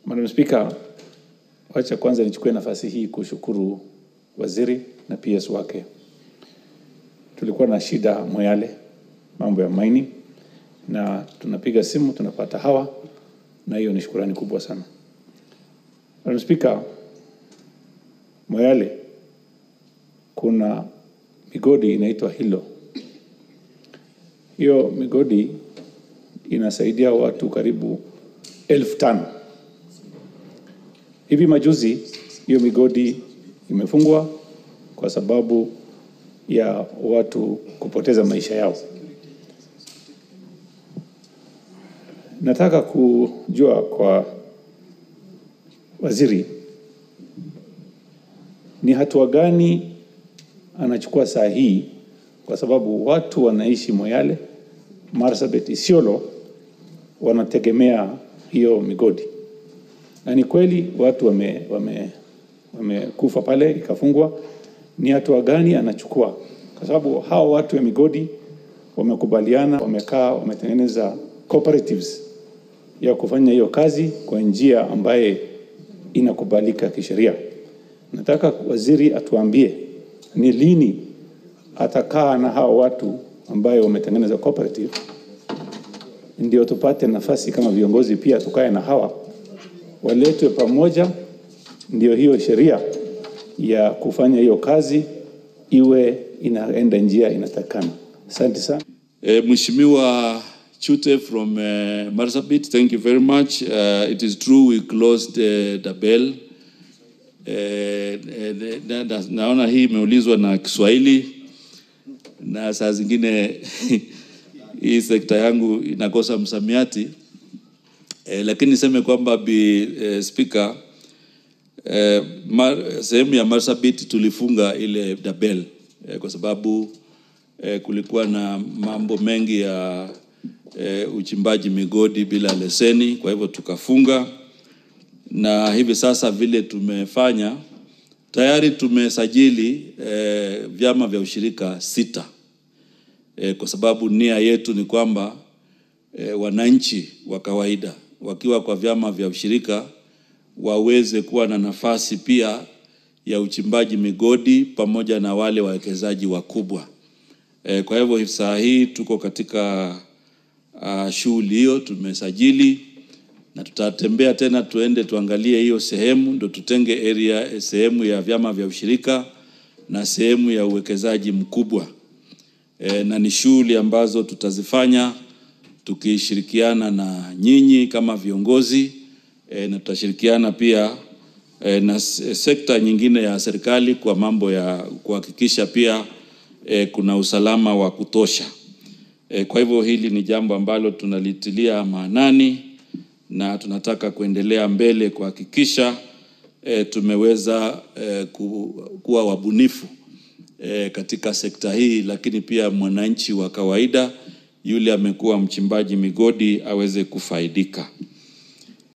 Madam Speaker, wacha kwanza nichukue nafasi hii kushukuru waziri na PS wake. Tulikuwa na shida Moyale, mambo ya mining, na tunapiga simu tunapata hawa, na hiyo ni shukurani kubwa sana. Madam Speaker, Moyale kuna migodi inaitwa Hilo. Hiyo migodi inasaidia watu karibu elfu tano. Hivi majuzi hiyo migodi imefungwa kwa sababu ya watu kupoteza maisha yao. Nataka kujua kwa waziri ni hatua gani anachukua saa hii, kwa sababu watu wanaishi Moyale, Marsabit, Isiolo wanategemea hiyo migodi, na ni kweli watu wame, wame, wamekufa pale ikafungwa. Ni hatua gani anachukua? Kwa sababu hao watu wa migodi wamekubaliana, wamekaa, wametengeneza cooperatives ya kufanya hiyo kazi kwa njia ambaye inakubalika kisheria. Nataka waziri atuambie ni lini atakaa na hao watu ambayo wametengeneza cooperative, ndio tupate nafasi kama viongozi pia tukae na hawa waletwe pamoja, ndio hiyo sheria ya kufanya hiyo kazi iwe inaenda njia inatakana. Asante sana. Uh, Mheshimiwa Chute from uh, Marsabit, thank you very much. Uh, it is true we closed uh, the bell. Uh, na, na, naona hii imeulizwa na Kiswahili na saa zingine hii sekta yangu inakosa msamiati eh, lakini niseme kwamba bi eh, speaker eh, mar, sehemu ya Marsabit tulifunga ile dabel eh, kwa sababu eh, kulikuwa na mambo mengi ya eh, uchimbaji migodi bila leseni, kwa hivyo tukafunga, na hivi sasa vile tumefanya tayari tumesajili eh, vyama vya ushirika sita eh, kwa sababu nia yetu ni kwamba eh, wananchi wa kawaida wakiwa kwa vyama vya ushirika waweze kuwa na nafasi pia ya uchimbaji migodi pamoja na wale wawekezaji wakubwa. Eh, kwa hivyo saa hii tuko katika uh, shughuli hiyo, tumesajili na tutatembea tena, tuende tuangalie hiyo sehemu, ndo tutenge area sehemu ya vyama vya ushirika na sehemu ya uwekezaji mkubwa e, na ni shughuli ambazo tutazifanya tukishirikiana na nyinyi kama viongozi e, na tutashirikiana pia e, na sekta nyingine ya serikali kwa mambo ya kuhakikisha pia e, kuna usalama wa kutosha. E, kwa hivyo hili ni jambo ambalo tunalitilia maanani na tunataka kuendelea mbele kuhakikisha e, tumeweza e, ku, kuwa wabunifu e, katika sekta hii, lakini pia mwananchi wa kawaida yule amekuwa mchimbaji migodi aweze kufaidika.